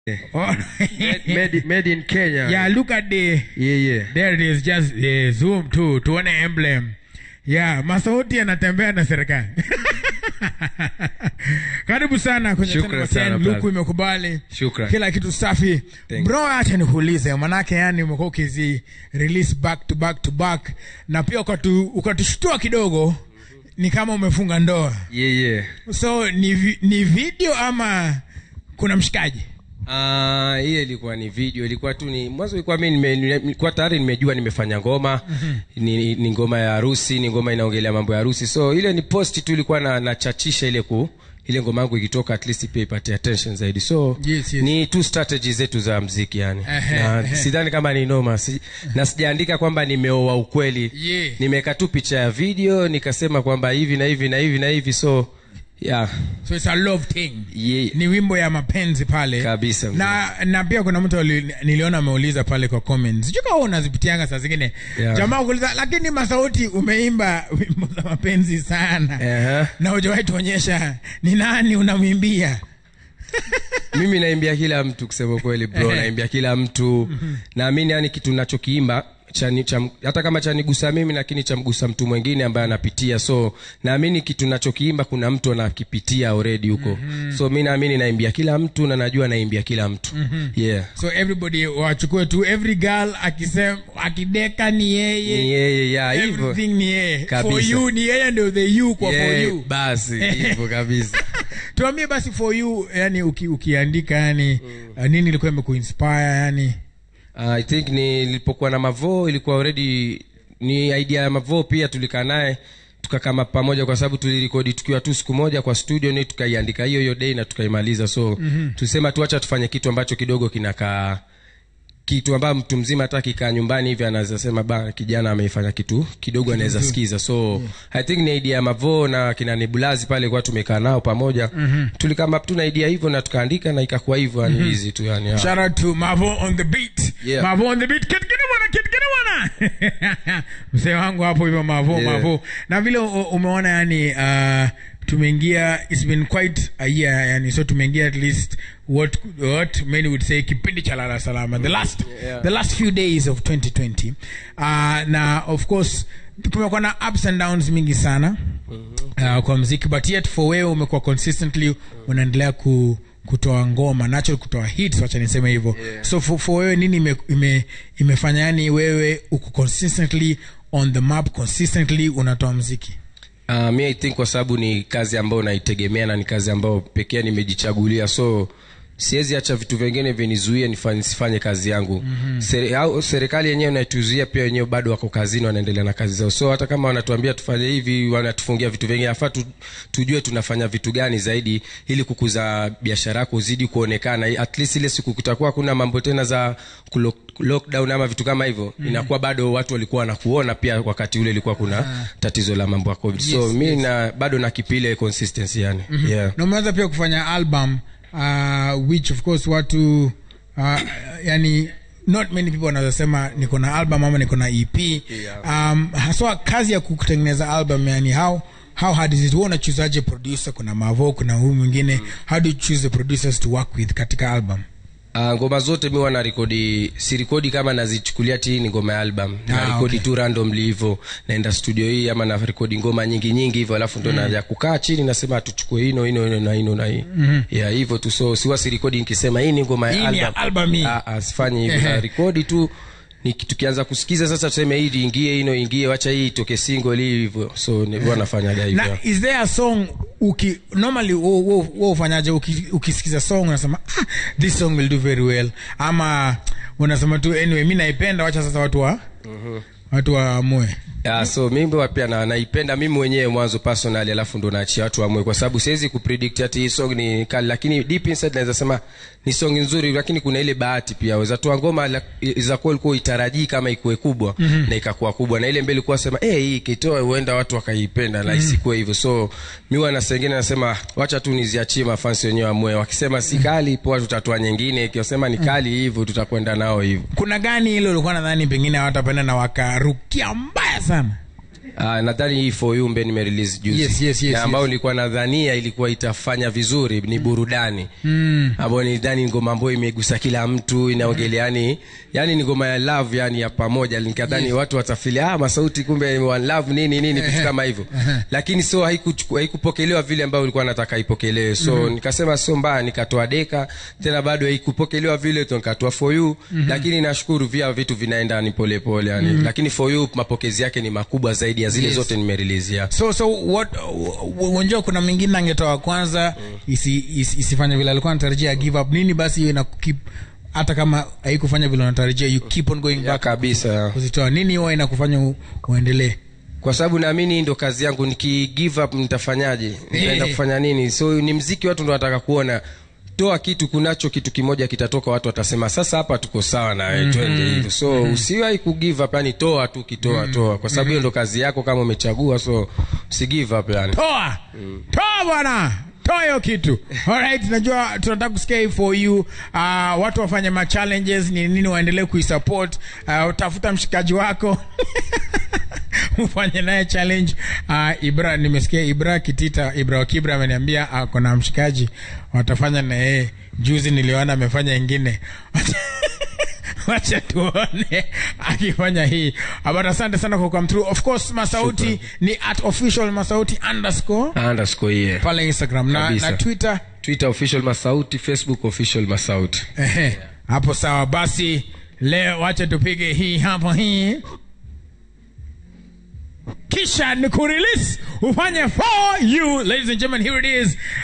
Oh, made, made in Kenya. yeah, look at the Yeah, yeah. there it is just uh, zoom tu tuone emblem yeah masauti yanatembea na serikali karibu sana kwenye Shukran 10 sana, luku brother. imekubali Shukran. kila kitu safi Thank bro acha nikuulize manake yani umekuwa ukizi release back to back to back na pia ukatu, ukatushtua kidogo ni kama umefunga ndoa Yeah, yeah. so ni, vi, ni video ama kuna mshikaji Ah, hiyo ilikuwa ni video ilikuwa tu ni mwanzo ilikuwa mimi nime- nime- nilikuwa tayari nimejua nimefanya ngoma ni, ni ngoma ya harusi ni ngoma inaongelea mambo ya harusi so ile ni post tu ilikuwa na nachachisha ile ku ile ngoma yangu ikitoka at least pia ipate attention zaidi so Yes, yes. ni tu strategy zetu za mziki yani Ehe, na ehe. sidhani kama ni noma si, na sijaandika kwamba nimeoa ukweli Yeah. nimeweka tu picha ya video nikasema kwamba hivi na hivi na hivi na hivi so yeah so it's a love thing Yeah. ni wimbo ya mapenzi pale Kabisa, mzee. na na pia kuna mtu ali- niliona ameuliza pale kwa comments sijui kama unazipitianga saa zingine Yeah. jamaa kuuliza lakini masauti umeimba wimbo za mapenzi sana Ehe. na hujawahi tuonyesha ni nani unamwimbia mimi naimbia kila mtu kusema kweli bro naimbia kila mtu naamini yani kitu nachokiimba chani, cha, hata kama chanigusa mimi lakini chamgusa mtu mwingine ambaye anapitia so naamini kitu nachokiimba kuna mtu anakipitia already huko mm-hmm. so mi naamini naimbia kila mtu na najua naimbia kila mtu mm-hmm. yeah so everybody wachukue tu every girl akisema akideka ni ni yeye yeye ya hivyo everything ni yeye for Kabisa. you ni yeye ndio the you kwa for Yeah, you basi hivyo kabisa tuambie basi for you yani uki, ukiandika yani uh, nini ilikuwa imekuinspire yani Uh, i think nilipokuwa na mavo ilikuwa already ni idea ya mavo pia tulikaa naye tukakama pamoja kwa sababu tulirekodi tukiwa tu siku moja kwa studio ni tukaiandika hiyo hiyo day na tukaimaliza so mm-hmm. tusema tuacha tufanye kitu ambacho kidogo kinakaa kitu ambayo mtu mzima hata akikaa nyumbani hivi anaweza sema ba kijana ameifanya kitu kidogo anaweza sikiza so yeah. i think ni idea ya mavo na kina nebulazi pale kwa tumekaa nao pamoja mm-hmm. tulikama tu na idea hivyo na tukaandika na ikakuwa hivyo yani mm-hmm. hizi tu yani yeah. shout out to Mavo on the beat Yeah. Mavo on the beat kit kit bwana kit kit bwana mzee wangu hapo hivyo Mavo Yeah. Mavo na vile u- umeona yani uh, tumeingia it's been quite a year yani so tumeingia at least what what many would say kipindi cha lala salama the last Yeah. the last few days of 2020 uh, na of course kumekuwa na ups and downs mingi sana uh, kwa mziki but yet for wewe umekuwa consistently unaendelea ku kutoa ngoma natural kutoa hits wacha niseme hivyo Yeah. so for, for wewe nini ime, ime, imefanya yani wewe uko consistently on the map consistently unatoa mziki Uh, mi i think kwa sababu ni kazi ambayo naitegemea na ni kazi ambayo pekee nimejichagulia so siwezi acha vitu vingine vinizuie nifanye- nisifanye kazi yangu mm-hmm. Seri, au, serikali yenyewe naituzuia pia wenyewe bado wako kazini wanaendelea na kazi zao so hata kama wanatuambia tufanye hivi wanatufungia vitu vingine afaa tu, tujue tunafanya vitu gani zaidi ili kukuza biashara yako uzidi kuonekana at least ile siku kutakuwa kuna mambo tena za kulo, lockdown ama vitu kama hivyo mm. inakuwa bado watu walikuwa wanakuona pia wakati ule ilikuwa kuna ah. tatizo la mambo ya covid so Yes, mi yes. na bado nakipile consistency yani mm-hmm. yeah. na umeanza pia kufanya album uh, which of course watu uh, yani not many people wanaweza sema niko na album ama niko na ep Yeah. um, haswa kazi ya kutengeneza album yani how how hard is it Wewe unachuzaje producer kuna mavo kuna huyu mwingine how do you choose the producers to work with katika album Uh, ngoma zote mi wana rekodi sirekodi kama nazichukulia ti ni ngoma ya album Ah, na rekodi okay. tu randomly hivyo naenda studio hii ama na rekodi ngoma nyingi nyingi hivyo alafu ndo mm. naja kukaa chini nasema tuchukue ino ino ino na ino na hii mm-hmm. yeah hivyo tu so siwa sirekodi nikisema hii ni ngoma Hii ya ni ya album album hii. Ah, ah, sifanyi hivyo Ehe. na rekodi tu ni tukianza kusikiza sasa tuseme hii ingie ino ingie wacha hii itoke single hii hivyo so ni huwa nafanyaga hivyo na is there a song uki normally wo- wo wo ufanyaje uki, ukisikiza song unasema ah, this song will do very well ama unasema tu anyway mi naipenda wacha sasa watu wa watu waamue Yeah, so mimi huwa pia na, naipenda mimi mwenyewe mwanzo personally alafu ndo naachia watu wamwe kwa sababu siwezi kupredict ati hii song ni kali lakini deep inside naweza sema ni song nzuri lakini kuna ile bahati pia waweza toa ngoma la- za kuwa ulikuwa itarajii kama ikuwe kubwa mm-hmm. na ikakuwa kubwa na ile mbele ilikuwa sema eh hii ikitoa huenda watu wakaipenda na isikuwe hivyo so mimi wana sengine nasema wacha tu niziachie mafansi wenyewe amwe wakisema si kali poa tutatoa nyingine ikiwasema ni kali hivyo tutakwenda nao hivyo kuna gani ile ulikuwa nadhani pengine hawatapenda na wakarukia mbaya sana Uh, nadhani hii for you mbe nimerelease juzi Yes, yes, yes, Na ambayo yes. nilikuwa nadhania ilikuwa itafanya vizuri ni burudani mm. ambayo nidhani ni ngoma ambayo imegusa kila mtu inaongelea yani yani ni ngoma ya love yani ya pamoja nikadhani Yes. watu watafili ah masauti kumbe one love nini nini vitu kama hivyo lakini so haikuchuku- haikupokelewa vile ambayo ulikuwa nataka ipokelewe so mm-hmm. nikasema sio mbaya nikatoa deka tena bado haikupokelewa vile tu nikatoa for you mm-hmm. lakini nashukuru pia vitu vinaenda ni polepole yani mm-hmm. lakini for you mapokezi yake ni makubwa zaidi ya zile Yes. zote nimerelizia so so what unajua kuna mwingine angetoa kwanza isi, isi, isifanye vile alikuwa anatarajia give up nini basi hiyo inakukip hata kama haikufanya vile unatarajia you keep on going ya back kabisa kuzitoa nini huwa inakufanya u- uendelee kwa sababu naamini hii ndo kazi yangu niki give up nitafanyaje nitaenda kufanya nini so ni mziki watu ndo wanataka kuona toa kitu kunacho kitu kimoja kitatoka watu watasema sasa hapa tuko sawa na wewe twende hivyo so mm-hmm. usiwahi ku give up yani toa tu kitoa mm-hmm. toa kwa sababu hiyo ndo kazi yako kama umechagua so usi give up yani toa toa bwana toa hiyo kitu alright najua tunataka kusikia hii for you uh, watu wafanye ma challenges ni nini waendelee kuisupport uh, tafuta mshikaji wako ufanye naye challenge uh, ibra nimesikia ibra kitita ibra wakibra ameniambia ako na mshikaji watafanya na yeye juzi niliona amefanya ingine wacha tuone akifanya hii but asante sana kwa come through of course masauti ni at official masauti underscore underscore yeah. pale instagram na, Kabisa. na twitter twitter official masauti facebook official masauti Ehe, hapo sawa basi leo wacha tupige hii hapa hii kisha ni kurelease ufanye for you ladies and gentlemen here it is